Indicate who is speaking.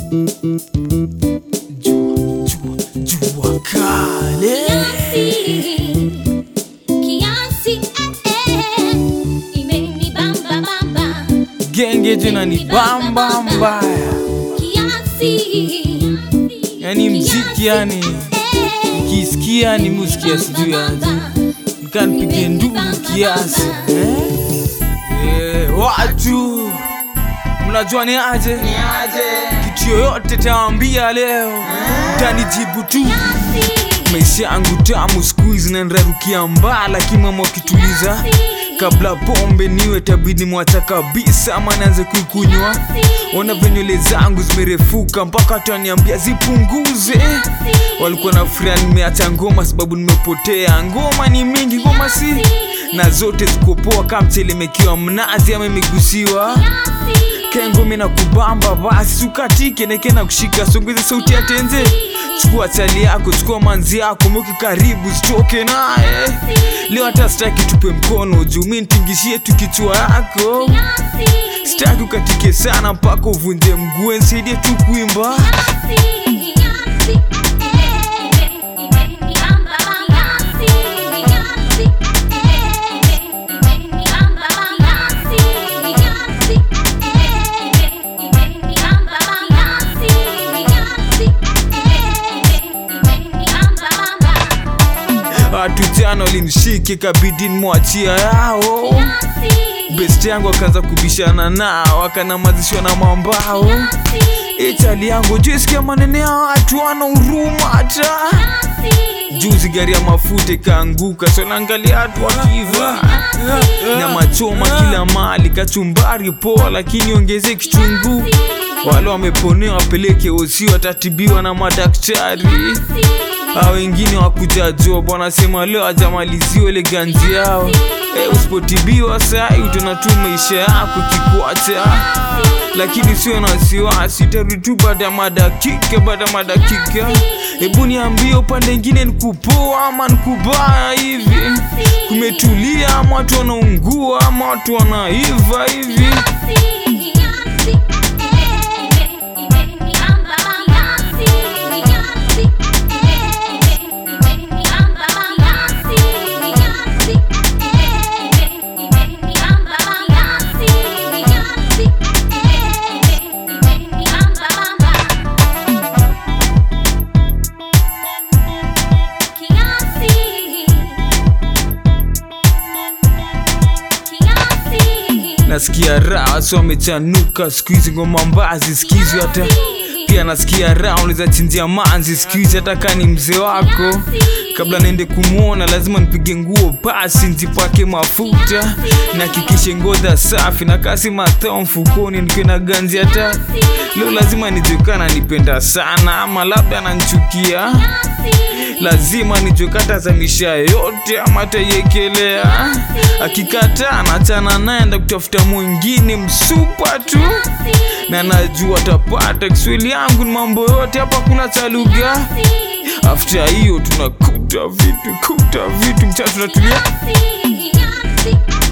Speaker 1: Jua, jua, jua kale
Speaker 2: Kiasi, eh, eh, imenibamba bamba.
Speaker 1: genge jina ni bamba mbaya,
Speaker 2: Kiasi,
Speaker 1: yani mziki yani
Speaker 2: eh,
Speaker 1: kisikia ni muziki ya sijui aje nikanipige ndugu kiasi eh? Eh, watu mnajua ni aje kitu yoyote tawambia leo tanijibu tu maisha yangu tamu siku hizi nanrarukia mbaa lakini mama wakituliza kabla pombe niwe tabidi mwacha kabisa ama naanze kuikunywa ona venywele zangu zimerefuka mpaka taniambia zipunguze walikuwa na furia nimeacha ngoma sababu nimepotea ngoma ni mingi ngoma si na zote zikopoa kama mchelemekiwa mnazi ama imegusiwa kengumi na kubamba basi ukatike neke na kushika songeze sauti ya tenze chukua chali yako chukua manzi yako mweke karibu sitoke naye leo hata sitaki tupe mkono juu mi nitingishie tu kichwa yako sitaki ukatike sana mpaka uvunje mguu nisaidie tu kuimba watu jana walinishike kabidi nimwachia yao best yangu akaanza kubishana nao akanamazishwa na mambao itali yangu juisikia manene ya watu wana huruma hata juzi gari ya mafuta ikaanguka sonaangalia watu wakiva na machoma kila mali kachumbari poa lakini ongeze kichungu wale wameponewa wapeleke osi watatibiwa na madaktari a wengine wakuja job wanasema leo ajamaliziwa ile ganzi yao e, usipotibiwa sai utaona tu maisha yako kikwacha lakini sio na wasiwasi tarudi tu baada ya madakika baada ya madakika hebu niambie upande ingine nikupoa ama nikubaya hivi kumetulia ama watu wanaungua ama watu wanaiva hivi nasikia raha so wamechanuka siku hizi ngoma mbazi sikizi hata pia nasikia raha unaweza chinjia manzi siku hizi hata kaa ni mzee wako kabla naende kumwona lazima nipige nguo pasi nzipake mafuta nahakikishe ngodha safi na kasi matao mfukoni nikiwe na ganzi hata leo lazima nijuekana nipenda sana ama labda ananchukia lazima nijokata za misha yote ama taiekelea akikataa nachana naenda kutafuta mwingine msupa tu na najua tapata kiswahili yangu ni mambo yote hapa kuna cha lugha afta hiyo tunakuta vitu kuta vitu mchana tunatulia
Speaker 2: Yeah.